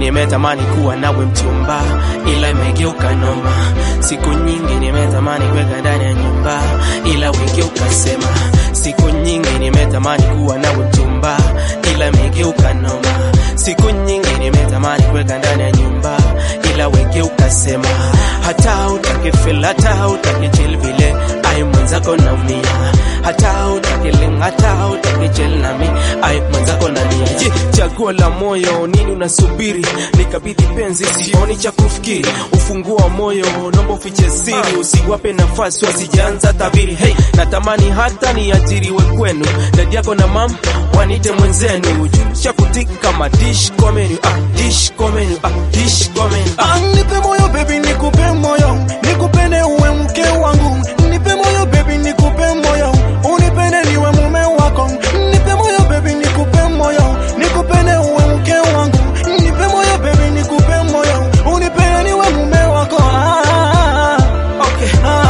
nimetamani kuwa nawe mchumba, ila imegeuka noma. Siku nyingi nimetamani kuweka ndani ya nyumba, ila wegeuka sema. Siku nyingi nimetamani kuwa nawe mchumba, ila imegeuka noma. Siku nyingi nimetamani kuweka ndani ya nyumba, ila wegeuka sema. Hata utake feel, hata utake chill vile, ai mwenzako naumia. Hata utake ling, hata utake chill nami, ai mwenzako nalia. Je, chaguo la moyo nini unasubiri? Nikabidhi penzi, sioni cha kufikiri. Ufunguo wa moyo naomba ufiche siri, usiwape nafasi wasijaanza tabiri. Hey, natamani hata niajiriwe kwenu, dadi yako na mam wanite mwenzenu, cha kutika kama dish kwa menu, ah, dish kwa menu, ah, dish kwa menu, ah. Ah, nipe moyo baby, nikupe moyo, nikupende uwe mke wangu. Nipe moyo baby, nikupe moyo, unipende niwe mume wako. Nipe moyo baby, nikupe moyo, nikupende uwe mke wangu. Nipe moyo baby, nikupe moyo, unipende niwe mume wako. Ah, Okay.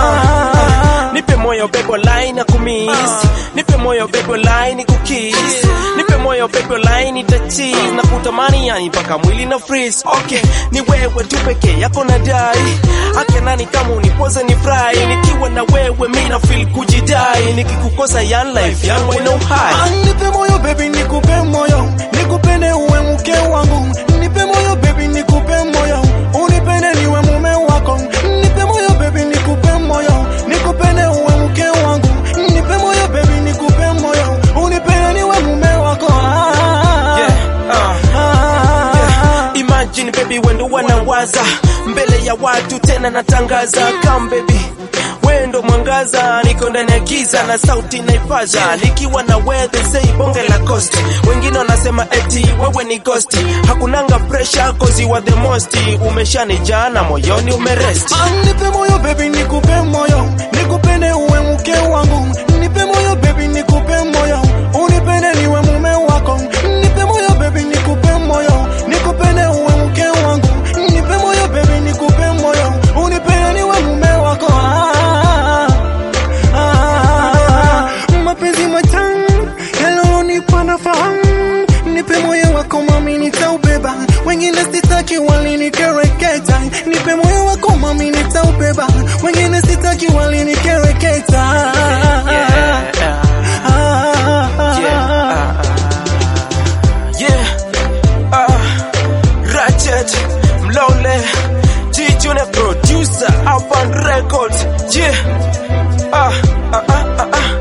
ah, Nipe moyo bebo line kumiss Nipe moyo bebo line kukiss Nipe moyo bebo line tachiz na kutamani yani mpaka mwili na freeze Okay, ni wewe tu pekee yako na dai Ake nani kama unipoze ni fry Nikiwa na wewe mi na feel kujidai Nikikukosa yan life yangu ina uhai Ah, nipe moyo baby, nikupe moyo, nikupende uwe mke wangu. Nipe moyo baby, nikupe moyo, unipende niwe mume wako. Nipe moyo baby, nikupe moyo, nikupende uwe mke wangu. Nipe moyo baby, nikupe moyo, unipende niwe mume wako. Ah, Yeah, uh. ah, Imagine baby wendo wanawaza mbele ya watu tena natangaza come baby wendo mwangaza niko ndani ya giza na sauti naipaza nikiwa na wewe they say bonge la cost wengine wanasema eti wewe ni ghost hakunanga pressure cause you are the most umeshanijaa na moyoni umerest Ah, nipe moyo baby, nikupe moyo, nikupende uwe mke wangu. Nipe moyo baby, nikupe moyo, unipende niwe mume wako. Nipe moyo baby, nikupe moyo, nikupende uwe mke wangu. Nipe moyo baby, nikupe moyo, unipende niwe mume wako. Ah, ah, mapenzi matamu yalonipa nafahamu. Nipe moyo wako mami, nitaubeba. Wengine sitaki walinikereketa. Nipe moyo wako mami, nitaubeba. Wengine sitaki walinikereketa. yeah, Ah, yeah, yeah, uh, Ratchet, Mlole, G Junior producer, Urban Records, yeah, ah, ah, ah, ah, ah.